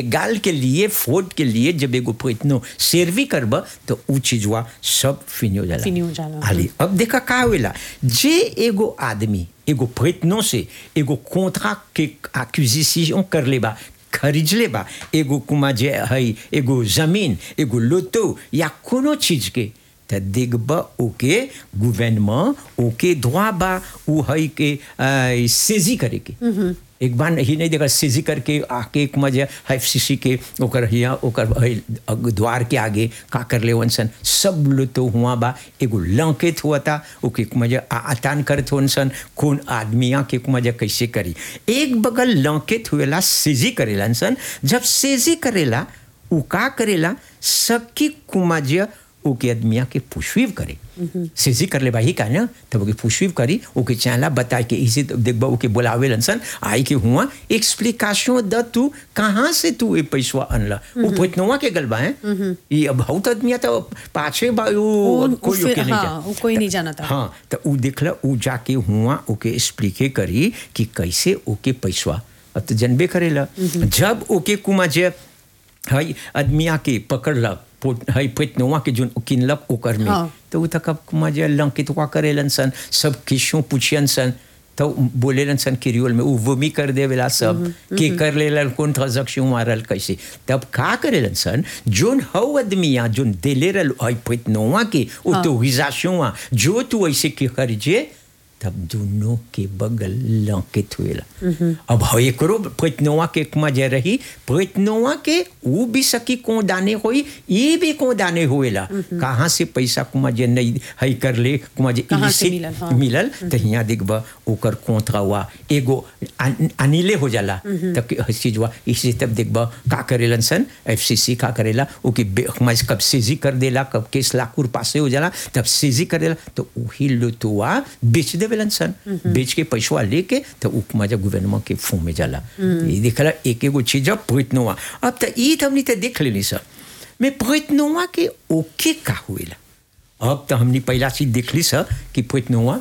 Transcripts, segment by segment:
लेगाल के लिए फोर्ड के लिए जब एगो प्रयत्नो सेरवी करब तो उ चीजवा सब फिनी हो जाला फिनी हो जाला। हाली अब देखा का होएला जे एगो आदमी एगो प्रयत्नों से एगो कोंट्रा के एक्विजिशन कर लेबा खरीद लेबा एगो कुमा जे है एगो जमीन एगो लोतो या कोनो चीज के त देखब ओके गवर्नमेंट ओके धोआ बा उ है के आ, सेजी करे के एक बार ही नहीं देखा सेजी करके आके एक मजे एफ सी सी के ओकर हिया ओकर है, अग- द्वार के आगे का कर ले सन सब लो तो हुआ बा एगो लंकेत हुआ था ओके एक मजे आ- आतान करत हुआ सन कौन आदमिया के एक मजे कैसे करी एक बगल लंकेत हुएला सेजी करेला सन जब सेजी करेला उ का करेला सबकी कुमाजिया ओके आदमिया के पुष्विव करे सेजी कर ले भाई का ना तब ओके पुष्विव करी ओके चाहला बता के इसे तो देखबा ओके बुलावे लनसन आई के हुआ एक्सप्लिकेशन द तू कहाँ से तू ये पैसवा अनला वो पोतनवा के गलबा है ये अब बहुत आदमिया तो पाछे बा वो- वो वो कोई फिर- ओके नहीं हाँ, जा वो कोई नहीं जाना था। हाँ तो उ देखला उ जाके हुआ ओके एक्सप्लिके करी कि कैसे ओके पैसवा अब तो जनबे करेला जब ओके कुमा जे हई आदमिया के पकड़लक पोत- हई पेटनवा के जोन किनलक ओकर में हाँ। तो उ तक कुमा जे लंकितवा करेलन सन सब किशों पूछियन सन तो बोलेलन सन किरियोल में उ वमी कर देवेला सब के कर लेलन कौन ट्रांजैक्शन मारल कैसे तब का करेलन सन जोन हौ आदमिया जोन देले रल हई पेटनवा के ऑटोरिजाशन जो तू ऐसे के करिजे तब दोनों के बगल लंकित हुएला अब हो एकरो प्रयत्नवा के कुमा जे रही प्रयत्नवा के वो भी सकी को दाने होई ये भी को दाने हुएला कहाँ से पैसा कुमा जे नहीं हई कर ले कुमा जे कहाँ से illicit मिलल, हाँ। मिलल तो यहाँ देखब ओकर कोंथरा हुआ एगो अन- अनिले हो जाला तब के हर चीजवा इसे तब देखब का करेलन सन एफसीसी का करेला ओके बे- हमारे कब सेजी कर देला कब केस लाखुर पासे हो जाला तब सेजी कर देला तो वही लुतुआ बेच देवेलन सन बेच के पैसवा लेके तो उ मजा गवर्नमेंट के फू में जाला ये देखला एक एगो चीज अब प्रयत्नवा अब तो ई तो हमनी तो देख लेनी सर मैं प्रयत्नवा के ओके का हुएला अब तो हमने पहला चीज देखली सर कि प्रयत्नवा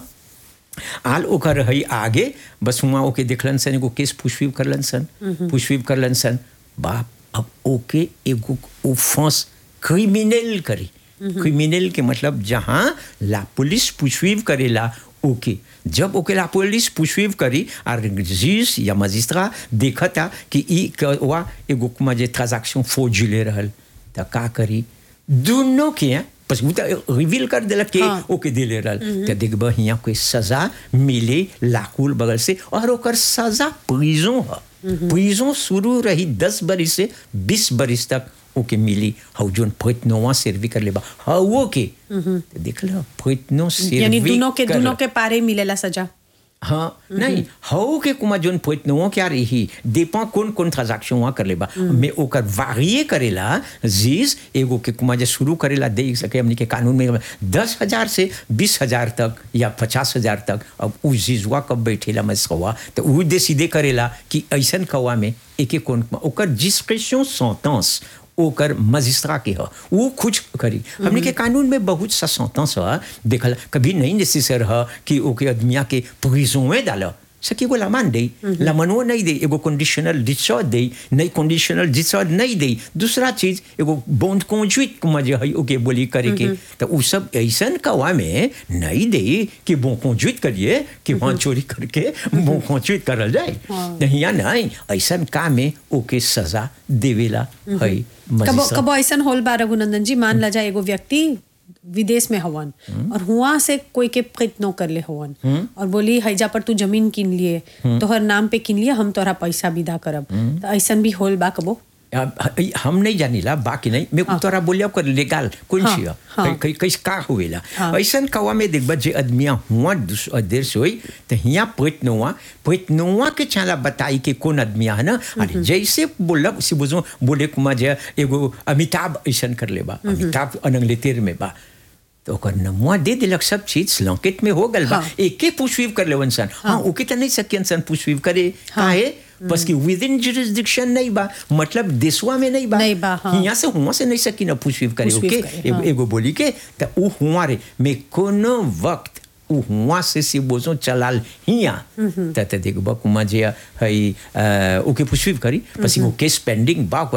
आल ओकर रही आगे बस हुआ ओके देखलन सन एगो केस पुष्पिव करलन सन पुष्पिव करलन सन बाप अब ओके एगो ओफेंस क्रिमिनल करी क्रिमिनल के मतलब जहाँ ला पुलिस पुष्पिव करेला ओके जब ओके ला पुलिस पुष्पिव करी और जीस या मजिस्ट्रा देखता कि ई वा एगो कुमा जे ट्रांजैक्शन फोर्जिले रहल त का करी दोनों के हैं बस वो तो रिवील कर दिलक कि हाँ। ओके दिले रहल तो देखब हियाँ कोई सजा मिले लाकुल बगल से और ओकर सजा प्रिजों है प्रिजों शुरू रही दस बरिस से बीस बरिस तक ओके मिली हौ जोन प्रयत्नवा सेरवी कर लेबा हौ के तो देख लो प्रयत्नो यानी सेरवी दोनों के कर- दोनों के पारे मिलेला सजा हाँ नहीं हौ के कुमा जोन पोइतनो क्या रही देपा कौन कौन ट्रांजैक्शन वहाँ कर लेबा मैं ओकर वारिये करेला जीज एगो के कुमा जे शुरू करेला दे सके हमनी के कानून में दस हजार से बीस हजार तक या पचास हजार तक अब उ जीजवा कब बैठेला मस्कवा तो उ दे सीधे करेला कि ऐसन कवा में एक एक कौन ओकर डिस्क्रिप्शन सेंटेंस ओकर मजिस्ट्रा के ह वो कुछ करी हमने के कानून में बहुत सा सेंटेंस है देखल कभी नहीं नेसेसर है कि ओके आदमिया के प्रिजों में डालो सकी को लमान दे लमनो नहीं दे एगो कंडीशनल डिस्चार्ज दे नहीं कंडीशनल डिस्चार्ज नहीं दे दूसरा चीज एगो बॉन्ड कॉन्जुइट कुमा जे है ओके बोली करे के तो उ सब ऐसन कवा में नहीं दे कि बो कॉन्जुइट करिए कि वहाँ चोरी करके बो कॉन्जुइट करल जाए नहीं या नहीं ऐसन काम में ओके सजा देवेला है कबो मजिस्ट्रेट। कबो ऐसन होल बा रघुनंदन जी मान ला जाए एगो व्यक्ति विदेश में हवन और हुआ से कोई के प्रयत्नो कर ले हवन और बोली हैजा पर तू जमीन किन लिए तोहर नाम पे किन लिए हम तोहरा पैसा विदा करब तो ऐसन भी होल बा कबो अब ह- हम नहीं जानीला बाकी नहीं मैं तोरा बोलिया कर लेगाल कौन हाँ, सी है हाँ। कै- कै- कैस का हुएला हाँ। ऐसन कवा में देखबा जे आदमिया हुआ दूस- देर से होई तो हिया प्रयत्नवा प्रयत्नवा के चाला बताई के कौन आदमिया है ना अरे जैसे बोलब से बुझो बोले कुमा जे एगो अमिताभ ऐसन कर लेबा अमिताभ अनंगले तेर में बा तो ओकर नमुआ दे दिलक सब चीज लंकेट में हो गल बा हाँ। एके पुष्पीव कर लेवन सन हाँ ओके तो नहीं सकियन सन पुष्पीव करे काहे बस कि विद इन जुरिस्डिक्शन नहीं बा मतलब देशवा में नहीं बा नहीं बा, हाँ। यहाँ से हुआ से नहीं सकी ना पुष्पीव करे पुष्पीव ओके करे, एगो हाँ। एगो बोली के तो उ हुआ रे मैं कोनो वक्त उ हुआ से से बोझो चलाल हिया त त देखबा कुमा जे हई अ, ओके पुष्पीव करी पसी वो केस पेंडिंग बा